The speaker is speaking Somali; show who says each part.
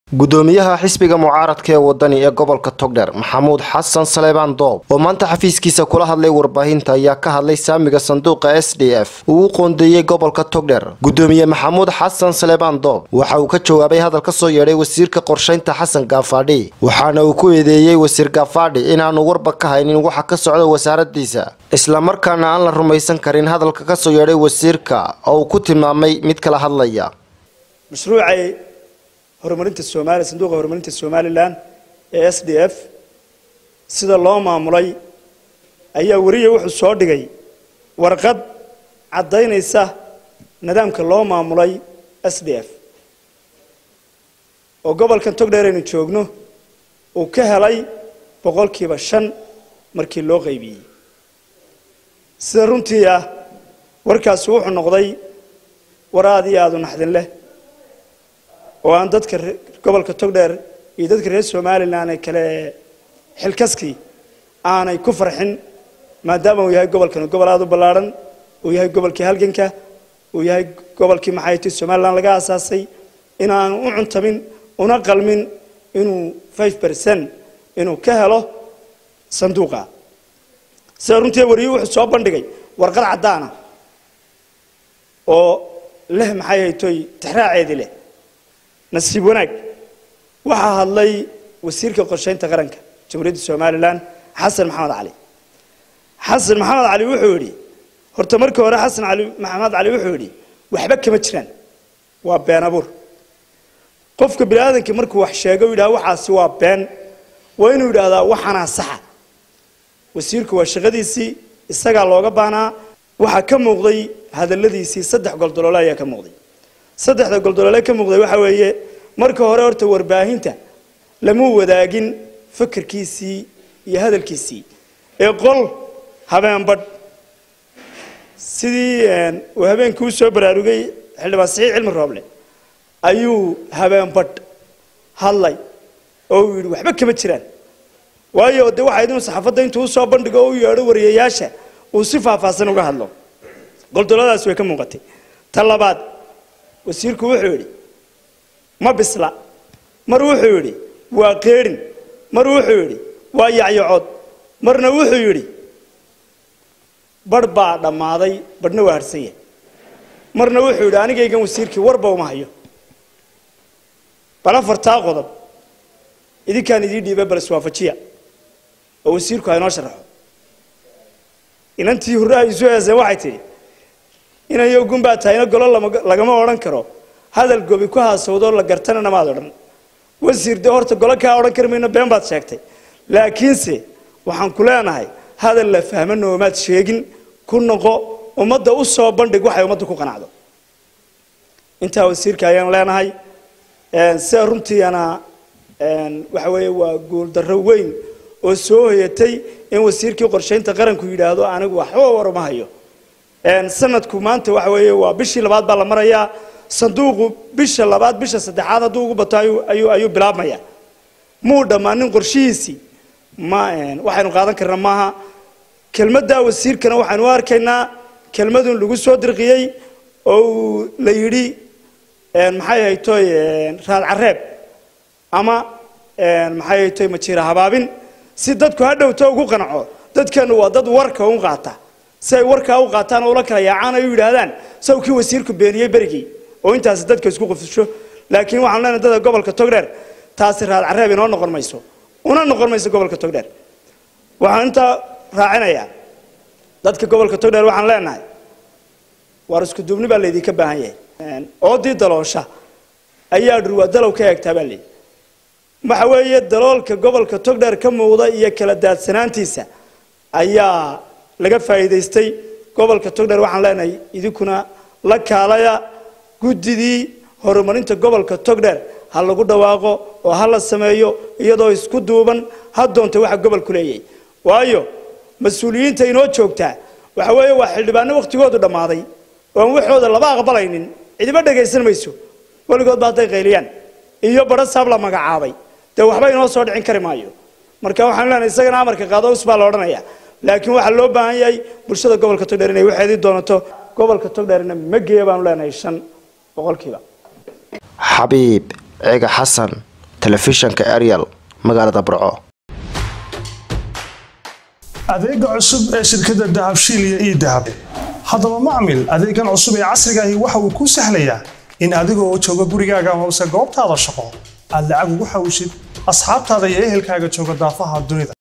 Speaker 1: gudoomiyaha xisbiga mucaaradka ee wadani ee gobolka togdher maxamuud xasan saleebaan doob oo maanta xafiiskiisa kula hadlay warbaahinta ayaa ka hadlay saamiga sanduuqa s d f uu u qoondeeyey gobolka togdher gudoomiye maxamuud xasan saleebaan doob waxa uu ka jawaabay hadal ka soo yeedhay wasiirka qorshaynta xasan gaafadhi waxaana uu ku eedeeyey wasiir gaafadhi inaanu warba ka haynin waxa ka socda wasaaradiisa islamarkaana aan la rumaysan karin hadalka ka soo yeedhay wasiirka oo uu ku tilmaamay mid kala hadlaya
Speaker 2: mashruucay horumarinta soomaaliya sanduuqa horumarinta somalilan ee s d f sida loo maamulay ayaa weriya wuxuu soo dhigay warqad caddaynaysa nidaamka loo maamulay s d f oo gobolkan togdheer aynu joogno uu ka helay boqolkiiba shan markii loo qaybiyey sida runtii ah warkaasi wuxuu noqday war aada iyo aada u naxdin leh oo aan dadka gobolka togdheer iyo dadka reer somalilan ee kale xilkaskii aanay ku farxin maadaama uu yahay gobolkan gobol aada u ballaadhan uu yahay gobolkii halganka uu yahay gobolkii maxay ti somalilan laga aasaasay inaan u cuntamin una qalmin inuu five percent inuu ka helo sanduuqa sida runtii wariyu wuxuu soo bandhigay warqad caddaana oo leh maxay haytoy tixraaceedii leh nasiib wanaag waxaa hadlay wasiirka qorshaynta qaranka jamhuuriyadda somalilan xasan maxamed cali xasan maxamed cali wuxuu yidhi horta markii hore xasan ali maxamed cali wuxuu yidhi waxba kama jiraan waa been abuur qofka bini aadamka markuu wax sheego yidhaha waxaasi waa been waa inuu yidhaahdaa waxanaa saxa wasiirku waa shaqadiisii isagaa looga baanaa waxaa ka muuqday hadaladiisii saddex goldoloole ayaa ka muuqday saddexda goldoloole ka muuqday waxa weeye marka hore horta warbaahinta lama wadaagin fakarkiisii iyo hadalkiisii ee qol habeenbadh sidii uu habeenkii u soo baraarugay xildhibaan saxiix cilmi rooble ayuu habeenbadh hadlay oo uu yidhi waxba kama jiraan waayo de waxayd inuu saxaafadda intuu usoo bandhigo oo u yeedho wariyayaasha uu si faahfaahsan uga hadlo goldoladaasi way ka muuqatay ta labaad wasiirku wuxuu yidhi ma bisla mar wuxuu yidhi waa qeedhin mar wuxuu yidhi waa yacyacood marna wuxuu yidhi barh baa dhammaaday badhna waa harsan yahay marna wuxuu yidhi anigaygan wasiirkii warba uma hayo bal afartaa qodob idinkaan idii dhiiba bal iswaafajiya oo wasiirku ha inoo sharaxo inantii hurraha isu heeseen waxay tidhi inayo gunbaa tahayna golo lagama odhan karo hadal gobi ku haasawdoo la gartanana maad odhan wasiir dee horta golo kaa odhan kari mayno been baad sheegtay laakiinse waxaan ku leenahay hadal la fahma noomaad sheegin ku noqo ummadda u soo bandhig waxay ummadda ku qanacdo intaa wasiirka ayaan leenahay sida runtiiana waxa weeye waa guuldarro weyn oo soo hoyatay in wasiirkii qorshaynta qaranku yidhaahdo anigu waxba waruma hayo sanadku maanta waxa weeye waa bishii labaad baa la marayaa sanduuqu bisha labaad bisha saddexaad hadduu ugu bato ayuu ayuu bilaabmaya muu dhammaanin qorshihiisii ma waxaynu qaadan karna maaha kelmaddaa wasiirkana waxaynu u arkaynaa kelmadun lagu soo dirqiyey oo uu la yidhi maxay haytoy raad careeb ama maxay haytoy majiira habaabin si dadku ha dhowto ugu qanaco dadkeenu waa dad warka u qaata si ay warkaa u qaataan oo ula kala yaacaan ay u yidhaahdaan saw kii wasiirku beeniyey berigii oo intaasi dadka isku qufusho laakiin waxaan leenahay dadka gobolka togdheer taasi raad careeb inoo noqon mayso una noqon mayso gobolka togdheer waxaan intaa raacinayaa dadka gobolka togdheer waxaan leenahay waar isku duubni baa laydinka baahan yahay oodii daloosha ayaa dhurwaa dalow ka eegtaa baa layidhi waxa weeye daloolka gobolka togdheer ka muuqda iyo kala daadsanaantiisa ayaa laga faa'iidaystay gobolka togdheer waxaan leenahay idinkuna la kaalaya guddidii horumarinta gobolka togdheer ha lagu dhawaaqo oo ha la sameeyo iyadoo isku duuban ha doonta waxa gobolku leeyahay waayo mas-uuliyiinta inoo joogtaa waxa weeye waa xildhibaano wakhtigoodu dhammaaday oan waxooda laba aqbalaynin cidiba dhagaysan mayso weligoodba hadday qayliyaan iyo badho saab la magacaabay dee waxba inoo soo dhicin kari maayo marka waxaan leenahay isagana amarka qaado us baa la odhanaya laakiin waxaa loo baahan yahay bulshada gobolka togdheer inay waxeedii doonato gobolka togdheerna ma geeya baanu leenahay shan boqolkiiba
Speaker 1: xabiib ciga xasan telefishanka ariel magaalada burco
Speaker 3: adeega cusub ee shirkadda dahabshiil iyo ii dahab haddaba macmil adeegan cusub ee casrigaahi waxa uu kuu sahlayaa in adigoo jooga gurigaaga hoose goobtaada shaqo aad lacag ugu xawshid asxaabtaada iyo ehelkaaga jooga daafaha dunida